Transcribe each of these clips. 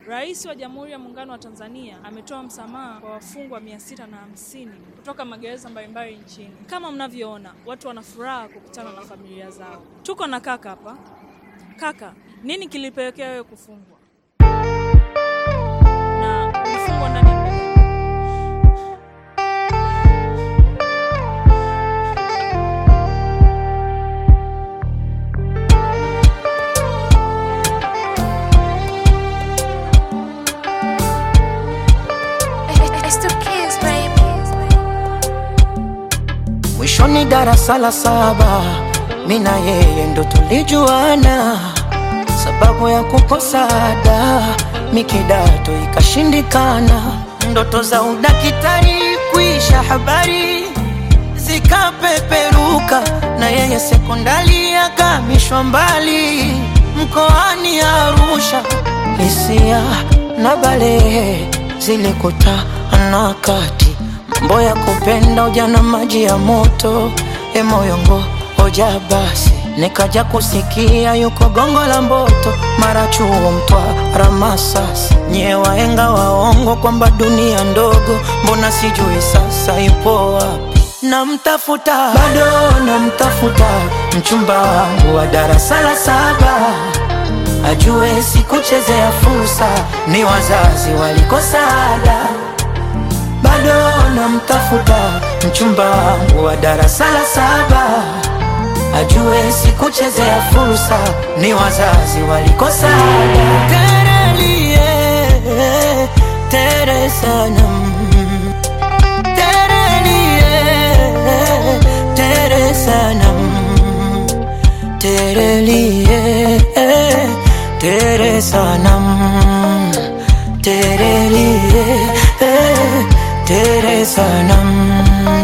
Rais wa Jamhuri ya Muungano wa Tanzania ametoa msamaha kwa wafungwa mia sita na hamsini kutoka magereza mbalimbali nchini. Kama mnavyoona, watu wana furaha kukutana na familia zao. Tuko na kaka hapa. Kaka, nini kilipelekea wewe kufungwa na ulifungwa ndani ya muda gani? It's the kids, baby. Mwishoni darasa la saba, mi na yeye ndo tulijuana, sababu ya kukosa ada, mi kidato ikashindikana, ndoto za udakitari kuisha habari zikapeperuka, na yeye sekondari akamishwa mbali mkoani Arusha, hisia na balehe zilikutana kati mambo ya kupenda ujana maji ya moto e moyongo hoja basi nikaja kusikia yuko gongo la mboto mara chuo mtwara masasi nyie waenga waongo kwamba dunia ndogo mbona sijui sasa ipo wapi namtafuta bado namtafuta mchumba wangu wa darasa la saba ajue sikuchezea fursa ni wazazi walikosa ada bado namtafuta mchumba wangu wa darasa la saba ajue sikuchezea fursa ni wazazi walikosa ada terelie tere sana mm. terelie tere sana mm. terelie tere sana mm. terelie tere sana mm.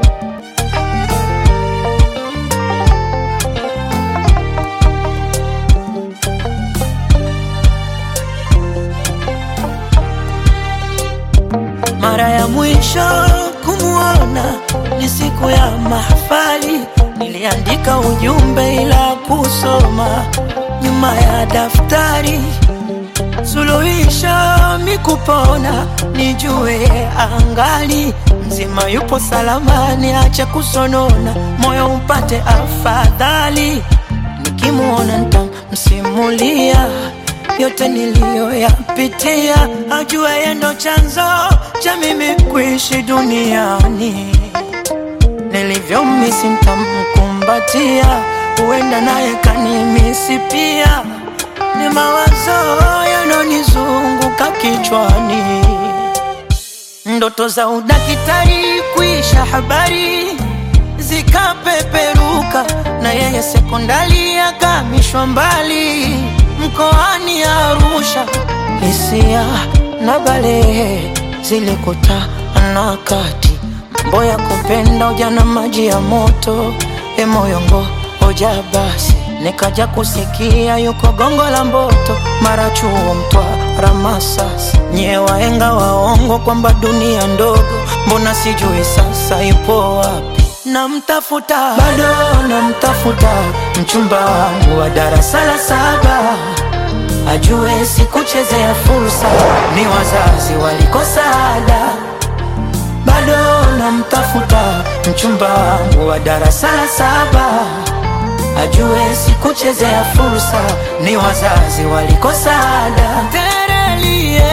Mara ya mwisho kumwona ni siku ya mahafali, niliandika ujumbe ila kusoma nyuma ya daftari. Suluhisho mikupona, nijue angali mzima, yupo salamani, acha kusonona, moyo upate afadhali. Nikimuona nitamsimulia yote niliyoyapitia, ajue yeye ndo chanzo cha mimi kuishi duniani. Nilivyomisi nitamkumbatia, huenda naye kanimisi pia. Ni mawazo yanonizunguka kichwani, ndoto za udakitari kuisha habari zikapeperuka, na yeye sekondari akamishwa mbali mkoani Arusha. Hisia na balehe zilikutana kati, mambo ya kupenda ujana maji ya moto, e moyongo hoja basi nikaja kusikia yuko gongo la mboto, mara chuo mtwara masasi, nyie waenga waongo kwamba dunia ndogo, mbona sijui sasa ipo wapi? Namtafuta bado namtafuta mchumba wangu wa darasa la saba ajue sikuchezea fursa, ni wazazi walikosa ada. Bado namtafuta mchumba wangu wa darasa la saba ajue sikuchezea fursa, ni wazazi walikosa ada. Terelie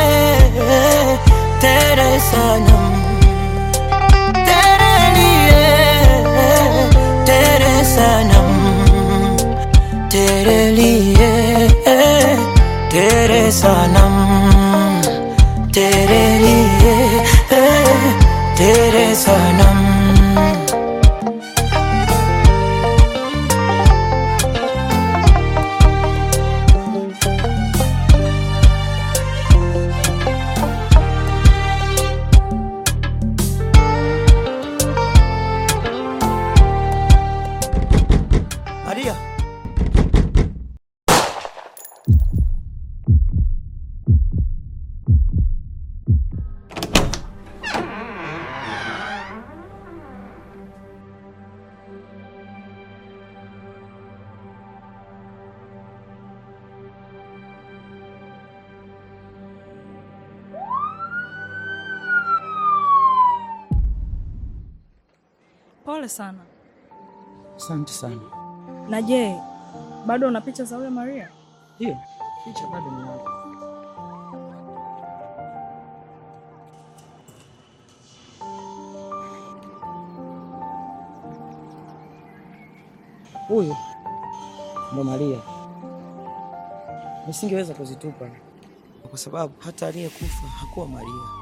tere sana terelie tere sana terelie tere sana terelie tere sana Maria Pole sana. Asante sana. Na je, bado una picha za huyo Maria? Hiyo picha bado ninayo. Huyu ndo Maria. Nisingeweza kuzitupa kwa sababu hata aliyekufa hakuwa Maria.